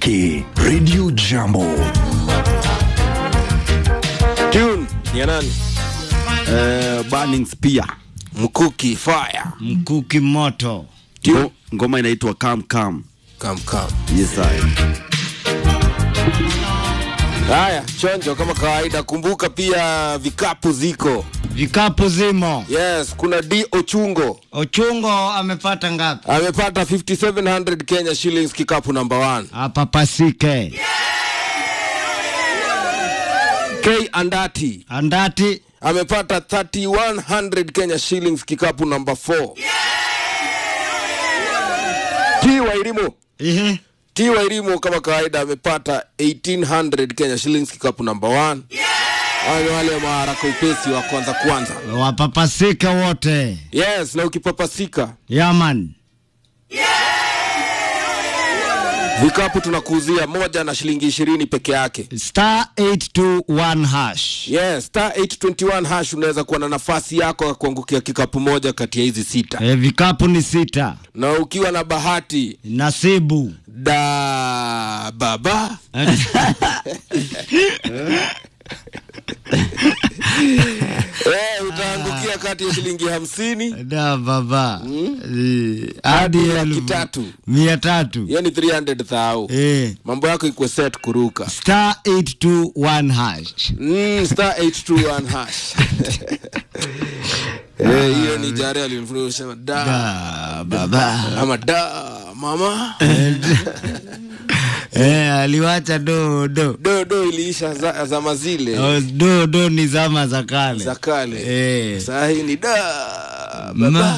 pekee Radio Jambo. Tune ni ya nani? Eh, Burning Spear. Mkuki Fire. mkuki moto Ngo- Ngoma inaitwa Come Come. Come come. Yes, I. Haya, chonjo kama kawaida, kumbuka pia vikapu ziko. vikapu zimo Yes, kuna D Ochungo ochungo amepata ngapi amepata 5700 Kenya shillings kikapu number 1. hapa pasike K Andati andati amepata 3100 Kenya shillings kikapu number 4. T Wairimu Ihe. T Wairimu kama kawaida amepata 1800 Kenya shillings kikapu number 1. Hao ni wale maharaka upesi wa kwanza kwanza. wapapasike wote Yes, na ukipapasika yaman vikapu tunakuuzia moja na shilingi ishirini peke yake. star 821 hash Yes, star 821 hash unaweza kuwa na nafasi yako ya kuangukia kikapu moja kati ya hizi sita, e, vikapu ni sita na ukiwa na bahati nasibu da baba eh, utaangukia kati ya shilingi hamsini da baba Eh, hadi hadi laki elfu tatu mia tatu yani 300 thau Eh, mambo yako ikuwe set kuruka star 821 hash mm, star 821 hash Eh, hiyo ni jare alinifundisha sema da da baba ama da mama eh, aliwacha do do do do iliisha za, zama zile Oh, do do ni zama za kale za kale Eh. saa hii ni da Ma- baba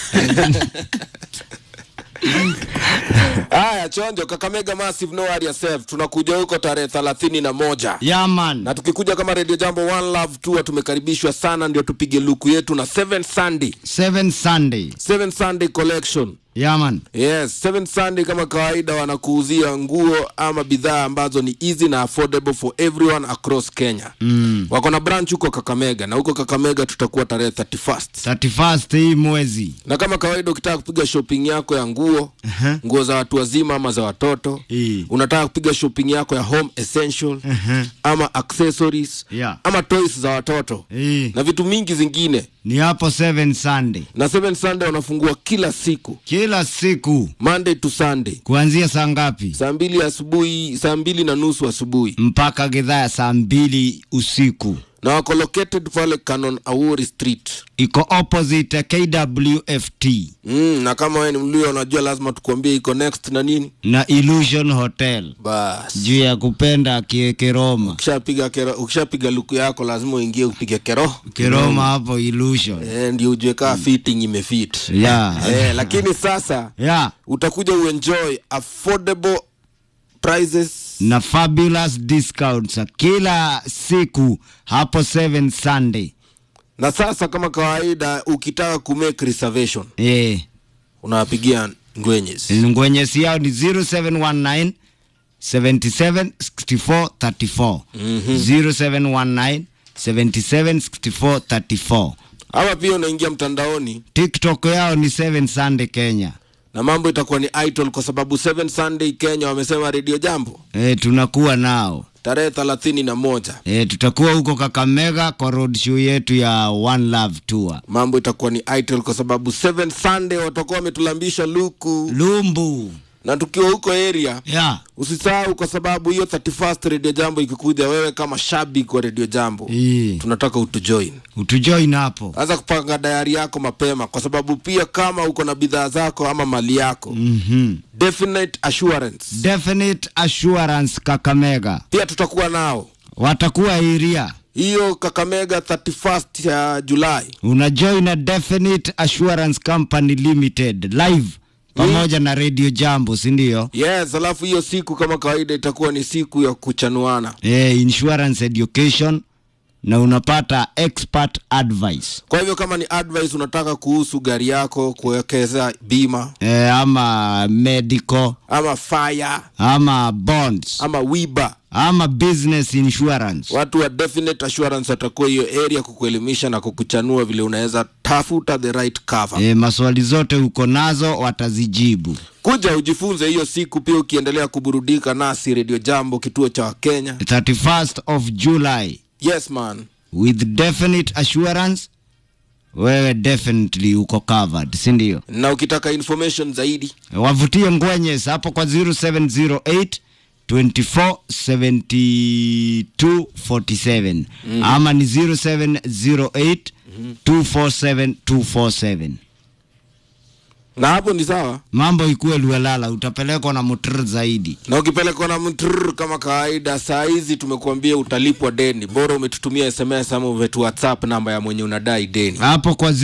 haya chonjo kakamega massive no worry yourself tunakuja huko tarehe thelathini na moja yaman na tukikuja kama radio jambo one love tour tumekaribishwa sana ndio tupige luku yetu na seven sunday seven sunday seven sunday collection yaman yes seven sunday kama kawaida wanakuuzia nguo ama bidhaa ambazo ni easy na affordable for everyone across kenya mm. wako na branch huko kakamega na huko kakamega tutakuwa tarehe 31st 31st hii mwezi na kama kawaida ukitaka kupiga shopping yako ya nguo Aha. nguo za watu wazima ama za watoto Ii. unataka kupiga shopping yako ya home essential Aha. ama accessories Yeah. ama toys za watoto hii na vitu mingi zingine ni hapo seven sunday na seven sunday wanafungua kila siku kila siku monday to sunday kuanzia saa ngapi saa mbili asubuhi saa mbili na nusu asubuhi mpaka gidhaa ya saa mbili usiku na wako located pale canon awori street iko opposite kwft mm, na kama wewe ni mlio unajua lazima tukuambie iko next na nini na illusion hotel bas juu ya kupenda kie kiroma ukishapiga kero- ukishapiga luku yako lazima uingie upige kero kiroma hapo illusion eh, ndio ujue kaa fitting imefit ya eh, lakini sasa ya utakuja uenjoy affordable prices na fabulous discounts kila siku hapo 7 sunday na sasa kama kawaida ukitaka kumake reservation eh unawapigia ngwenyes ngwenyesi yao ni 0719 776434 0719 776434 ama pia unaingia mtandaoni tiktok yao ni 7 sunday kenya na mambo itakuwa ni idol kwa sababu 7 sunday kenya wamesema redio jambo e, tunakuwa nao tarehe thelathini na moja e, tutakuwa huko kakamega kwa road show yetu ya one love tour mambo itakuwa ni idol kwa sababu 7 sunday watakuwa wametulambisha luku lumbu na tukiwa huko area ya usisahau kwa sababu hiyo 31st redio jambo ikikuja wewe kama shabiki wa redio jambo Ii, tunataka utujoin utujoin hapo anza kupanga dayari yako mapema kwa sababu pia kama uko na bidhaa zako ama mali yako mm-hmm. definite assurance definite assurance kakamega pia tutakuwa nao watakuwa iria hiyo kakamega 31st ya julai unajoin na definite assurance company limited live pamoja na radio jambo sindio yes alafu hiyo siku kama kawaida itakuwa ni siku ya kuchanuana e, insurance education na unapata expert advice kwa hivyo kama ni advice unataka kuhusu gari yako kuwekeza bima e, ama medical ama fire ama bonds ama wiba ama business insurance watu wa definite assurance watakuwa hiyo area kukuelimisha na kukuchanua vile unaweza tafuta the right cover e, maswali zote uko nazo watazijibu kuja ujifunze hiyo siku pia ukiendelea kuburudika nasi redio jambo kituo cha wakenya 31st of july yes man with definite assurance wewe definitely uko covered si ndio na ukitaka information zaidi wavutie ngwenyes hapo kwa 0708 247247 mm-hmm. ama ni 0708 247 247 na hapo ni sawa mambo ikuwe luelala utapelekwa na mutr zaidi na ukipelekwa na mtrr kama kawaida saa hizi tumekuambia utalipwa deni bora umetutumia sms ama umetu whatsapp namba ya mwenye unadai deni hapo kwa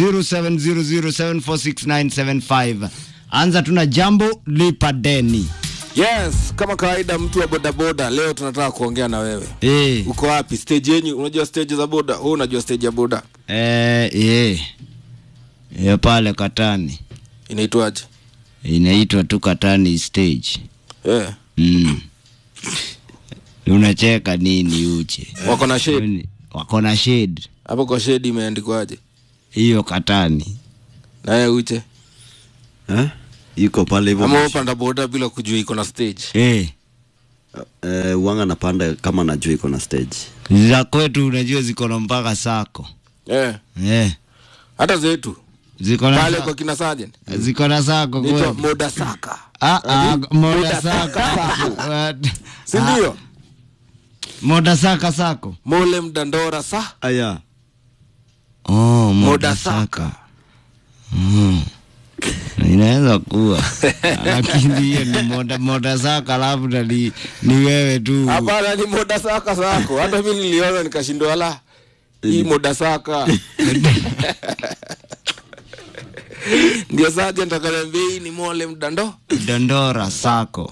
0700746975 anza tuna jambo lipa deni yes kama kawaida mtu wa bodaboda leo tunataka kuongea na wewe e, uko wapi stage yenyu unajua stage za boda oh, unajua stage ya boda e, e. e, pale katani inaitwaje inaitwa tu katani stage eh. mm. unacheka nini uche wako na shade wako na shade hapo kwa shade imeandikwaje hiyo katani naye uche eh? iko pale hivyo ama upanda boda bila kujua iko na stage e. eh, wanga napanda kama najua iko na stage za kwetu unajua ziko na mpaka sako eh. e. hata zetu ziko na pale sa- kwa kina sergeant ziko na sako naitwa kweli moda saka Ah, ah, Ati, moda moda saka saka. What? si ndio moda saka sako mole mdandora sa aya oh, moda moda saka saka mm. inaweza kuwa lakini hiyo ni moda, moda saka labda ni, ni wewe tu hapana ni moda saka sako hata mi niliona nikashindwa la hii moda saka ndio sergeant akaniambia hii ni mole mdando dondora sako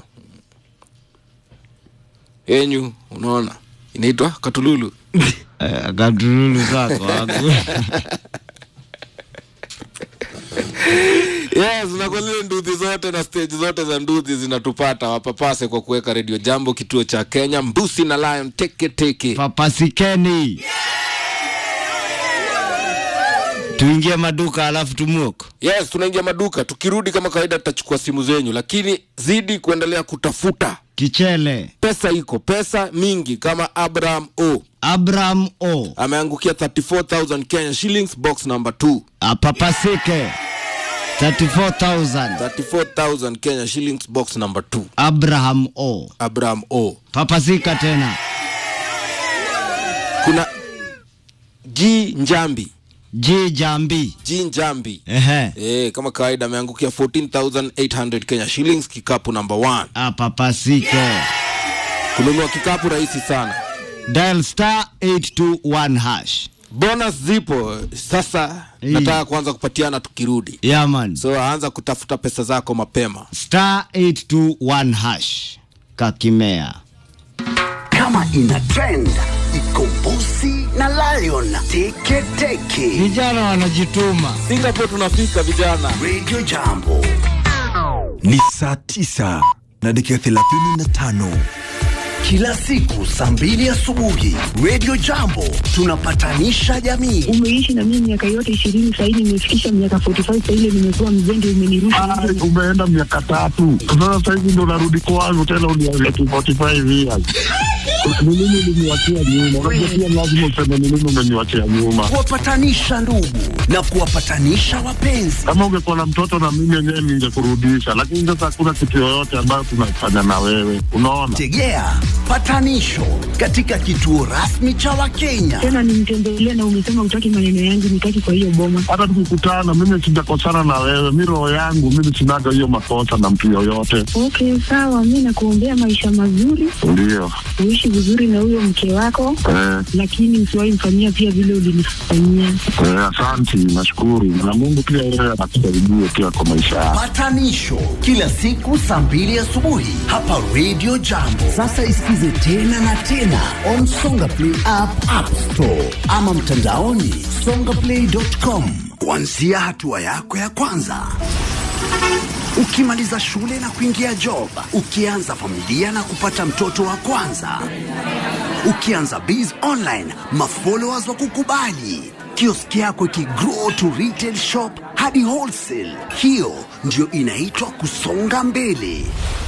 yenyu unaona inaitwa katululu Eh, katululu sako haku- yes na kwa zile nduthi zote na stage zote za nduthi zinatupata wapapase kwa kuweka redio jambo kituo cha kenya mbusi na lion teke teke papasikeni tuingie maduka alafu tumuoko yes tunaingia maduka tukirudi kama kawaida tutachukua simu zenyu lakini zidi kuendelea kutafuta kichele pesa iko pesa mingi kama abraham o abraham o ameangukia 34000 kenya shillings box number 2 apapasike 34000 34000 kenya shillings box number 2 abraham o abraham o papasika tena kuna g njambi ji jambi g njambi ehe Eh, kama kawaida ameangukia 14800 kenya shillings kikapu number 1 apapasike kununua kikapu rahisi sana dial star 821 hash bonus zipo sasa Hii. nataka kuanza kupatiana tukirudi yaman so anza kutafuta pesa zako mapema star 821 hash kakimea kama ina trend iko Bosi na Lion teke teke. vijana wanajituma singapore tunafika vijana Radio Jambo ni saa tisa na dakika thelathini na tano kila siku saa mbili asubuhi. Radio Jambo tunapatanisha jamii. umeishi na mimi miaka yote ishirini sahivi nimefikisha miaka 45 saile nimekuwa mzende umenirusha Ah, umeenda miaka tatu sasa sahizi ndo narudi kwangu tena uniambia tu 45 years ni nini uliniwachia nyuma unajua pia lazima useme ni nini umeniwachia nyuma kuwapatanisha ndugu na kuwapatanisha wapenzi. kama ungekuwa na mtoto na mimi yenyewe ningekurudisha lakini sasa hakuna kitu yoyote ambayo tunafanya na wewe unaona Tegea patanisho katika kituo rasmi cha Wakenya. tena nimtembelea na umesema utaki maneno yangu nitaki kwa hiyo boma hata tukikutana mimi sijakosana na wewe mi roho yangu mimi sinaga hiyo makosa na mtu yoyote okay sawa mi nakuombea maisha mazuri ndio uishi vizuri na huyo mke wako eh, lakini usiwahi mfanyia pia vile ulinifanyia eh, asante safi, nashukuru na Mungu pia yeye anatusaidia pia kwa maisha yako. Patanisho kila siku saa mbili asubuhi hapa Radio Jambo. Sasa isikize tena na tena on Songa Play app, App Store ama mtandaoni songaplay.com, kuanzia hatua yako ya kwanza ukimaliza shule na kuingia job, ukianza familia na kupata mtoto wa kwanza, ukianza biz online, mafollowers wa kukubali, kioski yako ikigrow to retail shop hadi wholesale. Hiyo ndio inaitwa kusonga mbele.